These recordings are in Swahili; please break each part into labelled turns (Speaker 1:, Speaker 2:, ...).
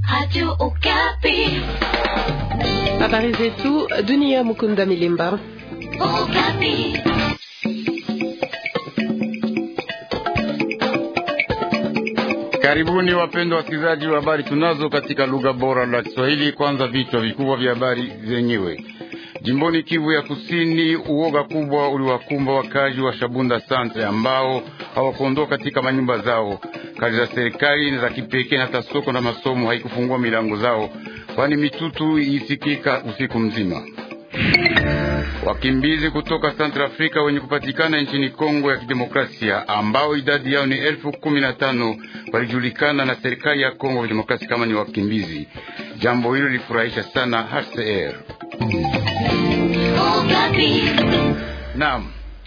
Speaker 1: Radio Okapi.
Speaker 2: Habari zetu dunia. Mukunda Milimba.
Speaker 1: Okapi.
Speaker 3: Karibuni wapendwa wasikilizaji wa habari tunazo katika lugha bora la Kiswahili. Kwanza vichwa vikubwa vya habari zenyewe. Jimboni Kivu ya Kusini, uoga kubwa uliwakumba wakazi wa Shabunda Santre ambao hawakuondoka katika manyumba zao. Kazi za serikali na za kipekee na hata soko na masomo haikufungua milango zao, kwani mitutu isikika usiku mzima. Wakimbizi kutoka Central Africa wenye kupatikana nchini Kongo ya Kidemokrasia ambao idadi yao ni elfu kumi na tano walijulikana na serikali ya Kongo ya Kidemokrasia kama ni wakimbizi. Jambo hilo lilifurahisha sana HCR.
Speaker 1: Okapi.
Speaker 3: Naam,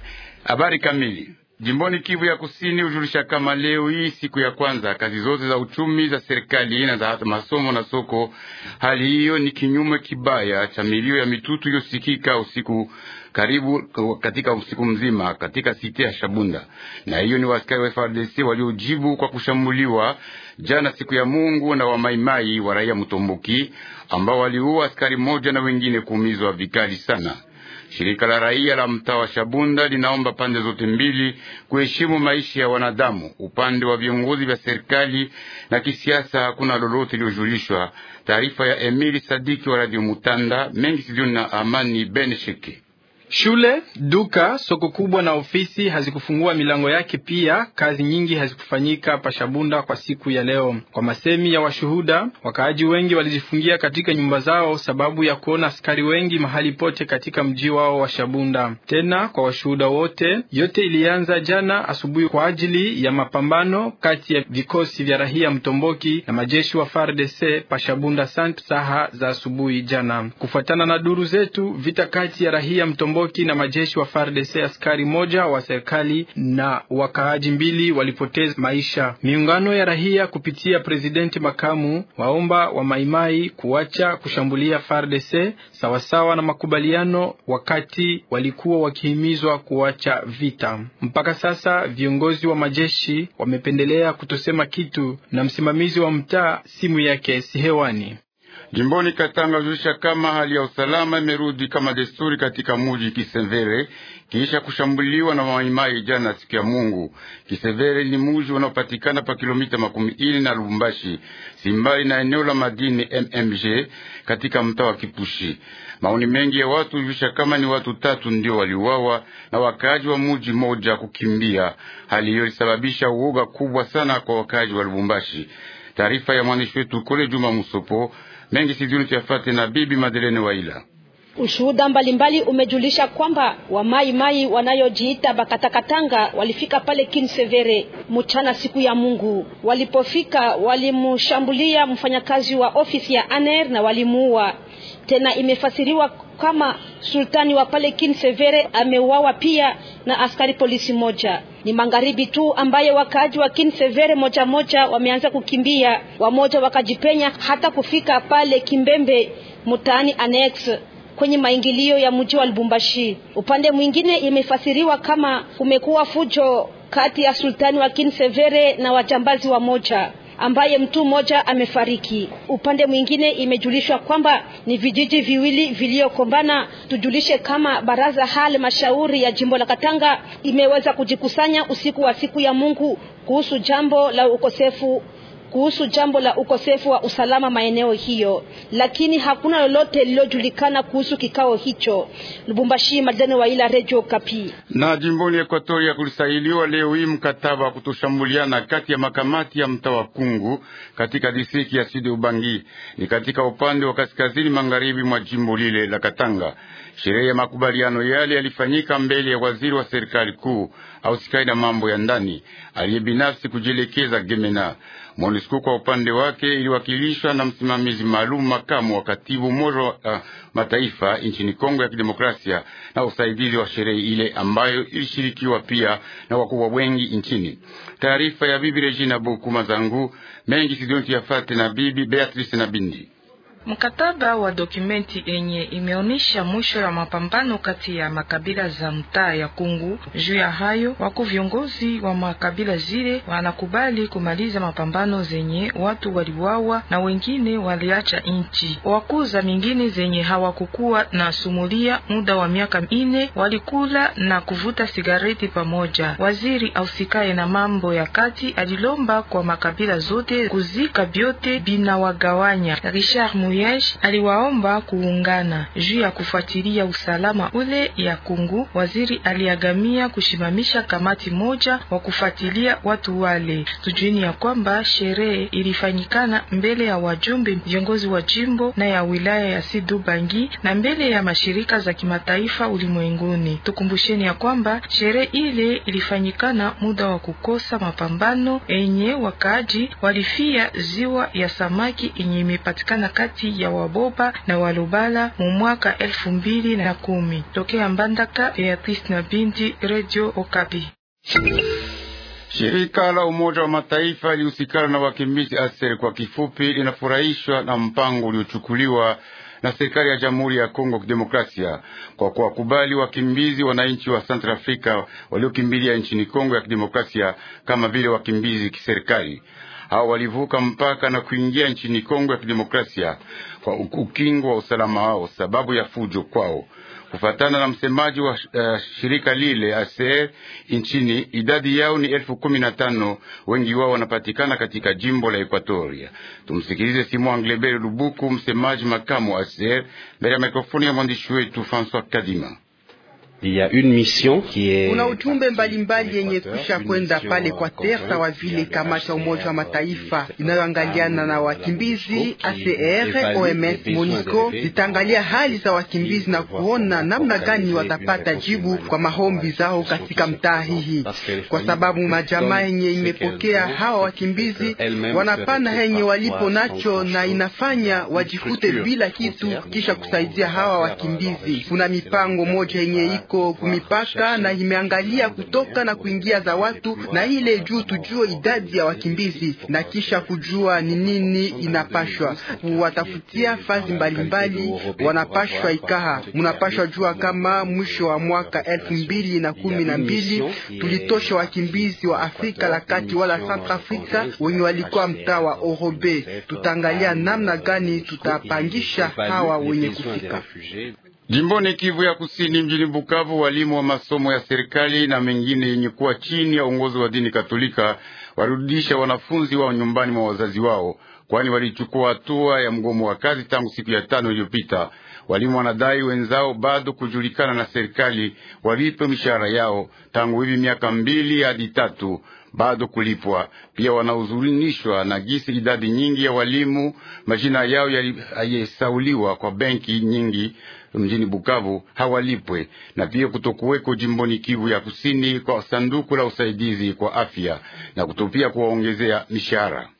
Speaker 3: habari kamili. Jimboni Kivu ya Kusini hujulisha kama leo hii siku ya kwanza kazi zote za uchumi za serikali na za masomo na soko. Hali hiyo ni kinyume kibaya cha milio ya mitutu iliyosikika usiku karibu katika usiku mzima katika site ya Shabunda, na hiyo ni waaskari wa FARDC waliojibu kwa kushambuliwa jana siku ya Mungu na wamaimai wa raia Mutomboki ambao waliua askari moja na wengine kuumizwa vikali sana. Shirika la raia la mtaa wa Shabunda linaomba pande zote mbili kuheshimu maisha ya wanadamu. Upande wa viongozi vya serikali na kisiasa hakuna lolote lilojulishwa. Taarifa ya Emili Sadiki wa Radio Mutanda mengi sizioni na Amani Benesheke.
Speaker 4: Shule, duka, soko kubwa na ofisi hazikufungua milango yake. Pia kazi nyingi hazikufanyika Pashabunda kwa siku ya leo. Kwa masemi ya washuhuda, wakaaji wengi walijifungia katika nyumba zao sababu ya kuona askari wengi mahali pote katika mji wao wa Shabunda. Tena kwa washuhuda wote, yote ilianza jana asubuhi kwa ajili ya mapambano kati ya vikosi vya rahia Mtomboki na majeshi wa FARDC Pashabunda sant saha za asubuhi jana. Kufuatana na duru zetu, vita kati ya rahia Mtomboki na majeshi wa FARDC askari moja wa serikali na wakaaji mbili walipoteza maisha. Miungano ya rahia kupitia presidenti makamu waomba wa maimai kuacha kushambulia FARDC sawasawa na makubaliano wakati walikuwa wakihimizwa kuacha vita. Mpaka sasa viongozi wa majeshi wamependelea kutosema kitu na msimamizi wa mtaa simu yake si hewani.
Speaker 3: Jimboni Katanga hujulisha kama hali ya usalama imerudi kama desturi katika muji Kisevere kisha kushambuliwa na maimai jana siku ya Mungu. Kisevere ni muji unaopatikana pa kilomita makumi ine na Lubumbashi, simbali na eneo la madini MMG katika mtaa wa Kipushi. Maoni mengi ya watu hujulisha kama ni watu tatu ndio waliuawa na wakaaji wa muji moja kukimbia. Hali hiyo ilisababisha uoga kubwa sana kwa wakaaji wa Lubumbashi. Taarifa ya mwandishi wetu kule Juma Musopo mengi siduni tuyafate na bibi Madelene Waila.
Speaker 5: Ushuhuda mbalimbali umejulisha kwamba wamaimai wanayojiita Bakatakatanga walifika pale Kinsevere mchana siku ya Mungu. Walipofika walimshambulia mfanyakazi wa ofisi ya ANER na walimuua. Tena imefasiriwa kama sultani wa pale Kinsevere ameuawa pia na askari polisi moja. Ni magharibi tu ambaye wakaaji wa Kinsevere moja moja wameanza kukimbia, wamoja wakajipenya hata kufika pale Kimbembe mtaani Annex kwenye maingilio ya mji wa Lubumbashi. Upande mwingine imefasiriwa kama kumekuwa fujo kati ya sultani wa Kinsevere na wajambazi wa moja ambaye mtu mmoja amefariki. Upande mwingine imejulishwa kwamba ni vijiji viwili viliokombana. Tujulishe kama baraza halmashauri ya jimbo la Katanga imeweza kujikusanya usiku wa siku ya Mungu kuhusu jambo la ukosefu kuhusu jambo la ukosefu wa usalama maeneo hiyo, lakini hakuna lolote lililojulikana kuhusu kikao hicho. Lubumbashi, Madene wa ila Radio Kapi.
Speaker 3: Na jimboni Ekwatoria kulisailiwa leo hii mkataba wa kutoshambuliana kati ya makamati ya mtaa wa Kungu katika distrikti ya Sud Ubangi, ni katika upande wa kaskazini magharibi mwa jimbo lile la Katanga. Sherehe ya makubaliano yale yalifanyika mbele ya waziri wa serikali kuu au sikai na mambo ya ndani aliye binafsi kujielekeza Gemena. MONUSCO kwa upande wake iliwakilishwa na msimamizi maalum makamu wa katibu Umoja wa uh, Mataifa nchini Kongo ya Kidemokrasia na usaidizi wa sherehe ile ambayo ilishirikiwa pia na wakubwa wengi nchini. Taarifa ya bibi Regina Bokuma zangu mengi sidonti yafate na bibi Beatrice na Bindi.
Speaker 6: Mkataba wa dokumenti yenye imeonyesha mwisho ya mapambano kati ya makabila za mtaa ya Kungu. Juu ya hayo, wako viongozi wa makabila zile wanakubali kumaliza mapambano zenye watu waliwawa na wengine waliacha nchi. Wakuza mingine zenye hawakukuwa na sumulia muda wa miaka ine walikula na kuvuta sigareti pamoja. Waziri ausikaye na mambo ya kati alilomba kwa makabila zote kuzika vyote binawagawanya. Richard Muyej aliwaomba kuungana juu ya kufuatilia usalama ule ya Kungu. Waziri aliagamia kushimamisha kamati moja wa kufuatilia watu wale. Tujueni ya kwamba sherehe ilifanyikana mbele ya wajumbe viongozi wa jimbo na ya wilaya ya Sidu Bangi na mbele ya mashirika za kimataifa ulimwenguni. Tukumbusheni ya kwamba sherehe ile ilifanyikana muda wa kukosa mapambano enye wakaaji walifia ziwa ya samaki yenye imepatikana kati ya Waboba na Walubala mu mwaka elfu mbili na kumi. Tokea Mbandaka, Beatrice na Bindi, Radio Okapi.
Speaker 3: Shirika la Umoja wa Mataifa lihusikana na wakimbizi ASER kwa kifupi, linafurahishwa na mpango uliochukuliwa na serikali ya Jamhuri ya Kongo Kidemokrasia kwa kuwakubali wakimbizi wananchi wa Central Africa waliokimbilia nchini Kongo ya Kidemokrasia kama vile wakimbizi kiserikali. Hao walivuka mpaka na kuingia nchini Kongo ya Kidemokrasia kwa ukingo wa usalama wao sababu ya fujo kwao. Kufatana na msemaji wa uh, shirika lile ASER nchini, idadi yao ni elfu kumi na tano. Wengi wao wanapatikana katika jimbo la Ekwatoria. Tumsikilize Simon Anglebere Lubuku, msemaji makamu wa ASER, mbele ya mikrofoni ya mwandishi wetu François Kadima.
Speaker 7: Kuna ujumbe mbalimbali yenye kusha kwenda pale kwa ter sawa vile kamati ya Umoja wa Mataifa inayoangaliana na wakimbizi ACR, OMS, MONUSCO zitaangalia hali za wakimbizi na kuona namna gani watapata jibu kwa maombi zao katika mtaa hii, kwa sababu majamaa yenye imepokea hawa wakimbizi wanapana henye walipo nacho na inafanya wajikute bila kitu kisha kusaidia hawa wakimbizi. Kuna mipango moja yenye kumipaka na imeangalia kutoka na kuingia za watu na ile juu tujue idadi ya wakimbizi na kisha kujua ni nini inapashwa kuwatafutia fazi mbalimbali. Wanapashwa ikaha, munapashwa jua kama mwisho wa mwaka elfu mbili na kumi na mbili tulitosha wakimbizi wa Afrika la kati wala Central Africa wenye walikuwa mtaa wa Orobe. Tutaangalia namna gani tutapangisha hawa wenye kufika
Speaker 3: Jimboni Kivu ya Kusini, mjini Bukavu, walimu wa masomo ya serikali na mengine yenye kuwa chini ya uongozi wa dini Katolika warudisha wanafunzi wao nyumbani mwa wazazi wao, kwani walichukua hatua ya mgomo wa kazi tangu siku ya tano iliyopita. Walimu wanadai wenzao bado kujulikana na serikali walipe mishahara yao tangu hivi miaka mbili hadi tatu bado kulipwa. Pia wanahuzunishwa na gisi idadi nyingi ya walimu majina yao yalisauliwa kwa benki nyingi mjini Bukavu hawalipwe, na pia kutokuweko jimboni Kivu ya Kusini kwa sanduku la usaidizi kwa afya na kutopia kuwaongezea mishahara.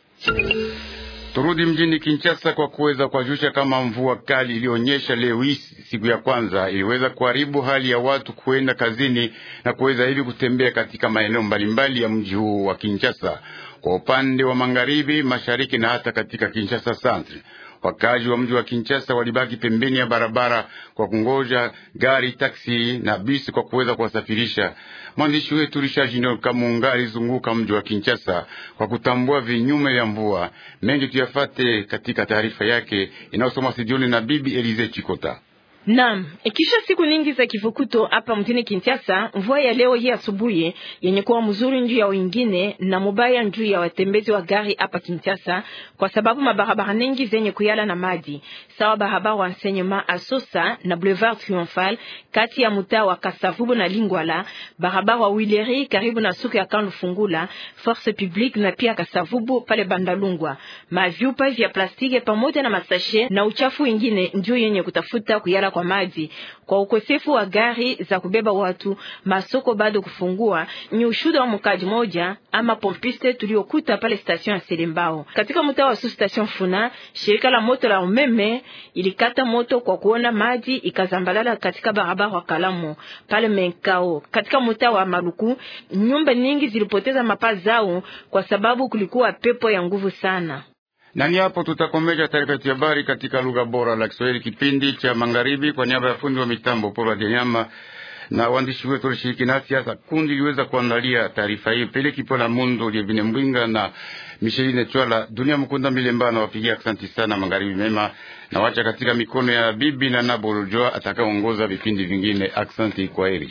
Speaker 3: Turudi mjini Kinshasa kwa kuweza kuwajulisha kama mvua kali iliyonyesha leo hii siku ya kwanza iliweza kuharibu hali ya watu kuenda kazini na kuweza hivi kutembea katika maeneo mbalimbali ya mji huu wa Kinshasa, kwa upande wa magharibi, mashariki na hata katika Kinshasa Centre. Wakazi wa mji wa Kinshasa walibaki pembeni ya barabara kwa kungoja gari, taksi na bisi kwa kuweza kuwasafirisha. Mwandishi wetu Richard Junior Kamunga alizunguka mji wa Kinshasa kwa kutambua vinyume vya mvua mengi. Tuyafate katika taarifa yake inayosoma studioni na bibi Elize Chikota.
Speaker 8: Naam, ikisha siku nyingi za kivukuto hapa mjini Kinshasa, mvua ya leo hii asubuhi yenye kuwa mzuri njuu ya wengine na mubaya njuu ya watembezi wa gari hapa Kinshasa, kwa sababu mabarabara nyingi zenye kuyala na maji sawa barabara wa enseignement Asosa na Boulevard Triomphal kati ya mtaa wa Kasavubu na Lingwala, barabara wa Wileri karibu na suku ya Kanlu Fungula, Force Publique na pia Kasavubu pale Bandalungwa, mavyupa vya plastiki pamoja na masashe na uchafu wengine njuu yenye kutafuta kuyala kwa maji. Kwa ukosefu wa gari za kubeba watu, masoko bado kufungua. Ni ushuhuda wa mkaji moja ama pompiste tuliokuta pale station ya Selembao katika mtaa wa su station Funa. Shirika la moto la umeme ilikata moto kwa kuona maji ikazambalala katika barabara wa Kalamu pale Menkao. Katika mtaa wa Maluku, nyumba nyingi zilipoteza mapaa zao kwa sababu kulikuwa pepo ya nguvu sana.
Speaker 3: Na ni hapo tutakomesha taarifa yetu ya habari katika lugha bora la Kiswahili, kipindi cha magharibi. Kwa niaba ya fundi wa mitambo Paul Adenyama na waandishi wetu walishiriki nasi, hasa kundi liweza kuandalia taarifa hii Pele Kipola Mundu Lievine Mbwinga na Micheline Chwala. Dunia Mkunda Milemba na wapigia asanti sana, magharibi mema, na wacha katika mikono ya bibi na Nabolojoa atakayeongoza vipindi vingine. Aksanti, kwa heri.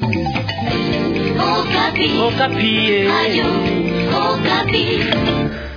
Speaker 1: Okapi.
Speaker 2: Okapi.
Speaker 1: Ayo, Okapi.